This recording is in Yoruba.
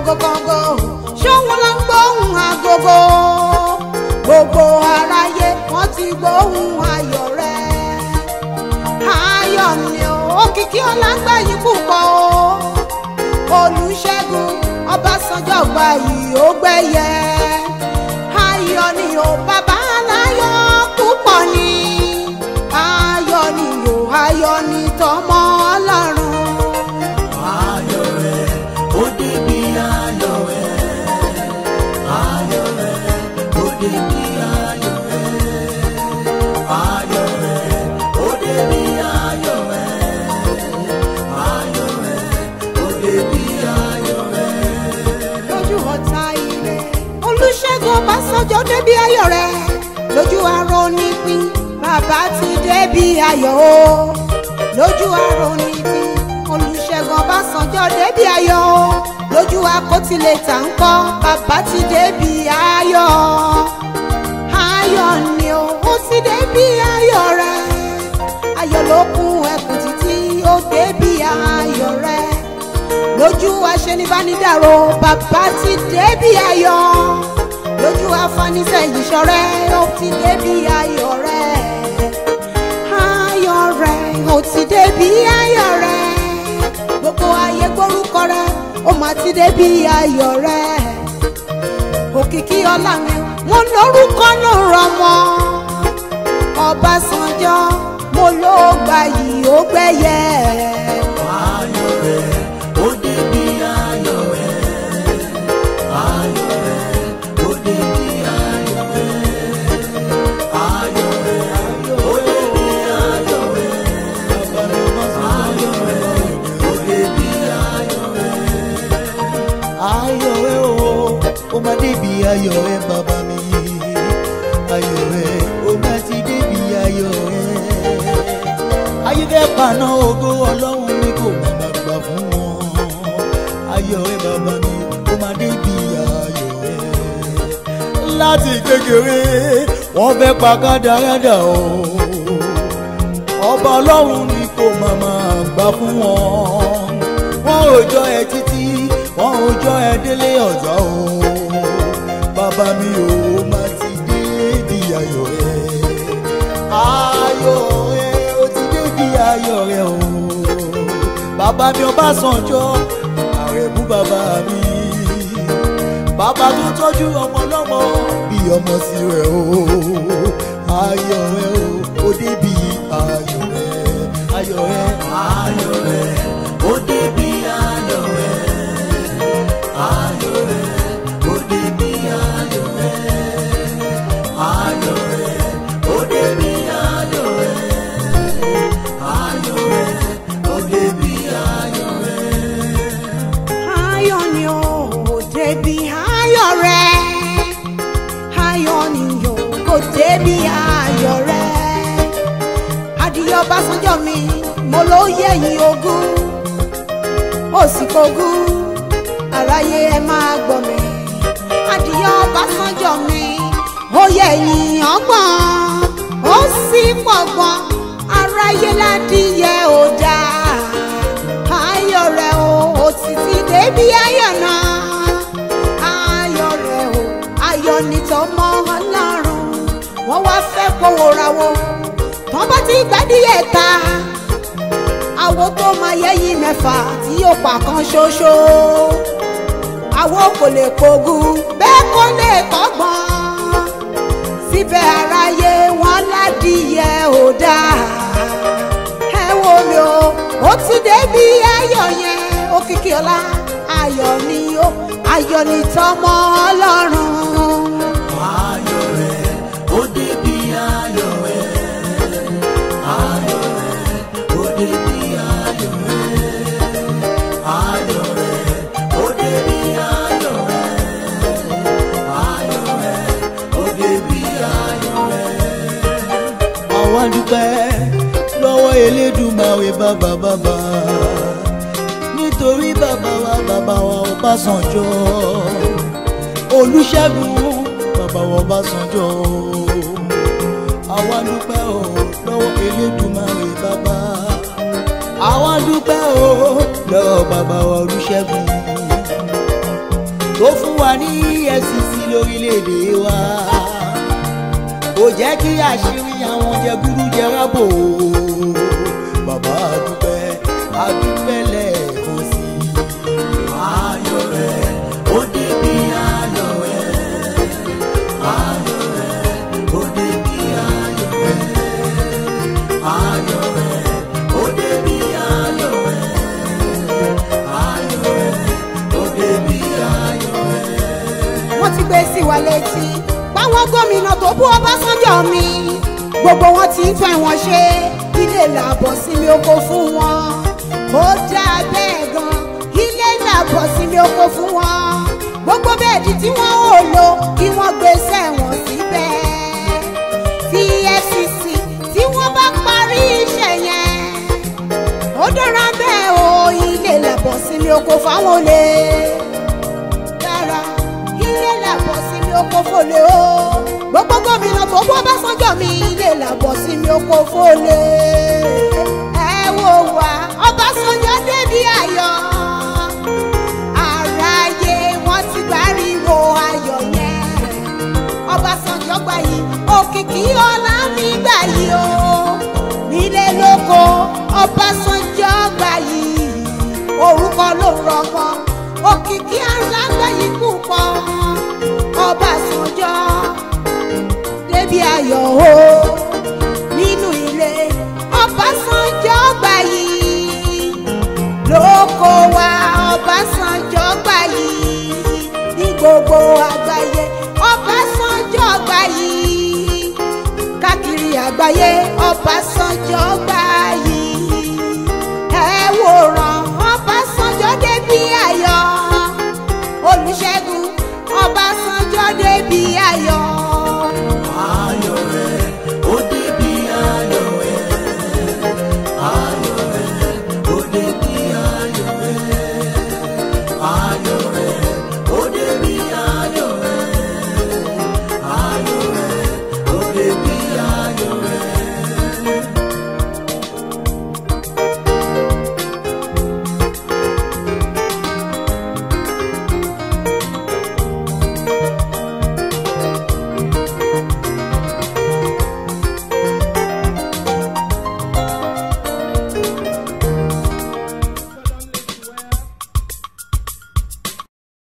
kọ́ngókọ́ngó ṣóun ló ń gbóhùn agogo gbogbo aráyé wọ́n ti gbóhùn ayọ̀ rẹ̀ ayọ̀ ni ó òkìkí ọlágbá yìí púpọ̀ o olùṣègùn ọbásanjọ́ gba yìí ó gbẹ́yẹ ayọ̀ ni ó bàbá aláyọ̀ púpọ̀ ni ayọ̀ ni ó ayọ̀ ni tọmọ ọlọ́run. ayọ̀ rẹ̀ ó débi ayọ̀ rẹ̀ ayọ̀ rẹ̀ ó débi ayọ̀ rẹ̀ ayọ̀ rẹ̀ ó débi ayọ̀ rẹ̀ ayọ̀ rẹ̀ ó débi ayọ̀ rẹ̀. lójú ọ̀tá ilé olùṣègùn ọbásanjọ́ débi ayọ̀ rẹ̀ lójú arọ nípín bàbá ti débi ayọ̀ o lójú arọ nípín olùṣègùn ọbásanjọ́ débi ayọ̀ o lójú akótilẹ̀ tà ń kọ́ bàbá ti débi ayọ̀ ayọ̀ ni o ó ti débi ayọ̀ rẹ̀ ayọ̀ ló kún ẹkùn títí ó débi ayọ̀ rẹ̀ lójú aṣenibánidàrò bàbá ti débi ayọ̀ lójú afanisẹ́yìn ṣọ̀rẹ́ ó ti débi ayọ̀ rẹ̀ ayọ̀ rẹ̀ ó ti débi ayọ̀ rẹ̀ gbogbo ayé gbórúkọ rẹ̀ ó máa ti débi ayọ̀ rẹ̀ òkìkí ọlá mi wọn lórúkọ ló rọmọ Ọbásanjọ́ mo ló gbà yìí ó gbẹ́yẹ. ayọ̀ rẹ̀ ó débi ayọ̀ rẹ̀ ayọ̀ rẹ̀ ó débi ayọ̀ rẹ̀ ayọ̀ rẹ̀ ó débi ayọ̀ rẹ̀ ayọ̀ rẹ̀ ó débi ayọ̀ rẹ̀. ayọ̀ rẹ o ó máa débi ayọ̀ rẹ bàbá mi ayọ̀ rẹ ó máa ti débi ayọ̀ rẹ ayé fẹ́ paná ògo ọlọ́run mi kò má má gbà fún wọn ayọ̀ rẹ bàbá mi ó máa débi ayọ̀ rẹ láti kékeré wọ́n fẹ́ pa kádàrádà o ọba ọlọ́run ni kò má má gbà fún wọn wọ́n ò jọ ẹ títí wọ́n ò jọ ẹ délé ọ̀zọ́ o bàbá mi ò má ti dé di ayọ̀ rẹ ayọ̀ rẹ ó ti dé di ayọ̀ rẹ o bàbá mi Ọbásanjọ́ àrẹ̀mú bàbá mi bàbá tó tọ́jú ọmọ lọ́mọ bí ọmọ sí rẹ̀ o ayọ̀ rẹ o ó débi ayọ̀ rẹ ayọ̀ rẹ ayọ̀ rẹ̀ ó débi ayọ̀ rẹ̀ ayọ̀ rẹ̀ ó débi ayọ̀ rẹ̀ ayọ̀ rẹ̀ ó débi ayọ̀ rẹ̀ ayọ̀ rẹ̀ ó débi ayọ̀ rẹ̀. ayọ̀ ni ó débi ayọ̀ rẹ̀ ayọ̀ ni ó kò débi ayọ̀ rẹ̀ adìyẹ Ọbásanjọ́ mi mo ló yẹ̀yìn ogún ó sì kogún aráyé ẹ máa gbọ́ mi adìyẹ Ọbásanjọ́ mi ó yẹ̀yìn ọgbọ̀n ó sì pọ̀gbọ̀n aráyé ládìyẹ ò dáa ayọ̀ rẹ̀ o ó sì ti débi ayọ̀ náà ayọ̀ rẹ̀ o ayọ̀ ní tọmọ ọlọ́run wọ́n wá fẹ́ kówó rawó tán bá ti gbádìyẹ ta àwo tó máa yẹ́yìn mẹ́fà tí yóò pa kan ṣoṣo àwo kò lè pogún bẹ́ẹ̀ kò lè kọ́gbọ́n síbẹ̀ aráyé wọn ládìyẹ ò dáa ẹ wo mi o ó ti débi ayọ̀ yẹn òkìkí ọlá ayọ̀ ni ó ayọ̀ ni tọmọ ọlọ́run. ayọ̀ rẹ̀ ó débi ayọ̀ rẹ̀ ayọ̀ rẹ̀ ó débi ayọ̀ rẹ̀ ayọ̀ rẹ̀ ó débi ayọ̀ rẹ̀ ayọ̀ rẹ̀ ó débi ayọ̀ rẹ̀. àwa dúpẹ́ lọ́wọ́ elédùmarè bàbá bàbá nítorí bàbá wa bàbá wa Ọbásanjọ́ Olúṣẹ́gun bàbá wa Ọbásanjọ́ àwa dúpẹ́ o lọ́wọ́ elédùmarè bàbá àwa dúpẹ́ o lọ́wọ́ bàbá wa Olúṣẹ́gun tó fún wa ní efcc lórílẹ̀‐èdè wa kò jẹ́ kí àṣírí àwọn jẹgúdújẹrá bò ó bàbá àdúpẹ́ àdúpẹ́ lẹ́ẹ̀kan sí i. ayọ̀ rẹ̀ ó débi ayọ̀ rẹ̀ ayọ̀ rẹ̀ ó débi ayọ̀ rẹ̀ ayọ̀ rẹ̀ ó débi ayọ̀ rẹ̀ ayọ̀ rẹ̀ ó débi ayọ̀ rẹ̀. wọ́n ti gbé sí wa létí báwọn gómìnà tó bú ọbásanjọ́ mi gbogbo wọn ti ń fẹ́ wọn ṣe ilé làbọ̀ sílé oko fún wọn ó dáa bẹ́ẹ̀ gan ilé làbọ̀ sílé oko fún wọn gbogbo bẹ́ẹ̀dì tí wọ́n ò lò kí wọ́n gbé sẹ́wọ̀n síbẹ̀ tí efcc tí wọ́n bá parí iṣẹ́ yẹn ó dára bẹ́ẹ̀ o ilé làbọ̀ sílé oko fáwọn olè dára ilé làbọ̀ sí mi oko fòlè o gbogbo gómìnà tó bọ́ Ọbásanjọ́ mi ilé làbọ̀ sí mi oko fòlè ẹ wò wá Ọbásanjọ́ débi ayọ̀ àráyé wọ́n ti gbáriwo ayọ̀ yẹn Ọbásanjọ́ gbà yìí òkìkí ọlá mi gbà yìí o nílé lóko Ọbásanjọ́ gbà yìí orúkọ ló rọgbọ òkìkí alágbá yìí púpọ̀ Ọbásanjọ́ débi ayọ̀ o nínú ilé Ọbásanjọ́ gbà yìí lóko wa Ọbásanjọ́ gbà yìí ní gbogbo àgbáyé Ọbásanjọ́ gbà yìí káàkiri àgbáyé Ọbásanjọ́ gbà